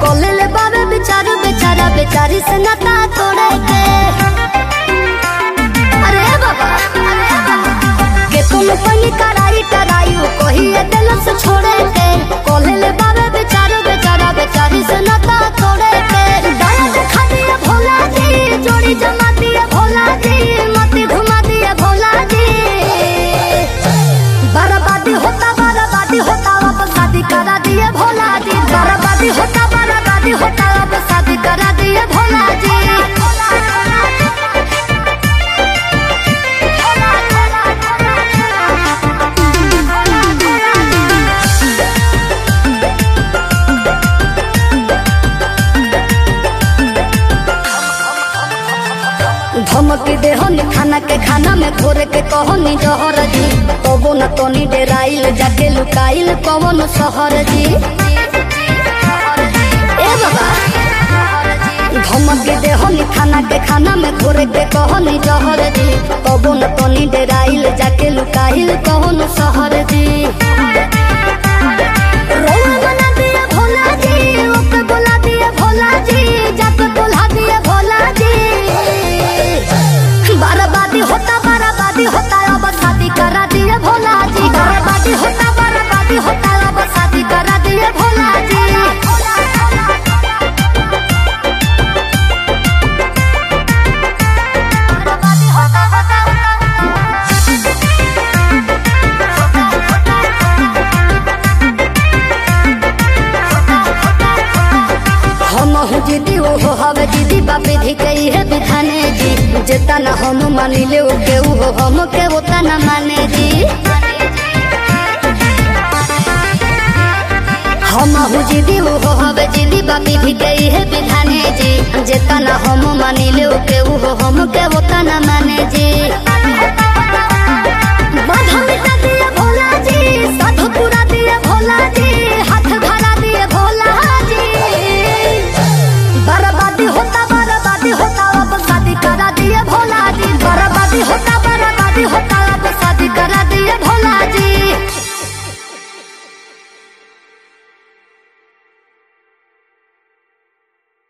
कोले ले बाबे बेचारू बेचारा बेचारी से नाता तोड़े के अरे बाबा अरे बाबा के तुम पनी कराई कराई कोही ये दिल से छोड़े के कोले ले बाबे बेचारू बेचारा बेचारी से नाता तोड़े के दया दिखा दिया भोला जी जोड़ी जमा दिया भोला जी मती घुमा दिया भोला जी बर्बादी होता बर्बादी होता अब शादी करा दिए भोला जी बर्बादी होता बर्बादी होता अब शादी करा दिए भोला जी धमक दे होनी खाना के खाना में घोर के कहोनी जहर जी कबो न तोनी डेराइल जाके लुकाइल कवन शहर जी ए बाबा धमक दे होनी खाना के खाना में घोर के कहोनी जहर जी कबो न तोनी डेराइल जाके लुकाइल कवन शहर जी रोआ बना दिया भोला जी ओके बुला दिया भोला जी जाके बुला दिया भोला जी बर्बादी होता बर्बादी होता अब शादी करा दिए भोला जी बर्बादी होता बर्बादी होता अब शादी करा दिए भोला जी बर्बादी होता हम हो दीदी ओ हो हवे दीदी बापे धी कही है बिधाने जी जेता न हम मानी ले ओ के ऊ हो हम के ओता न माने जी हम हो दीदी ओ हो हवे दीदी बापे धी कही है बिधाने जी जेता न हम मानी ले ओ के ऊ हो हम के ओता न माने जी बाधा मिटा दिया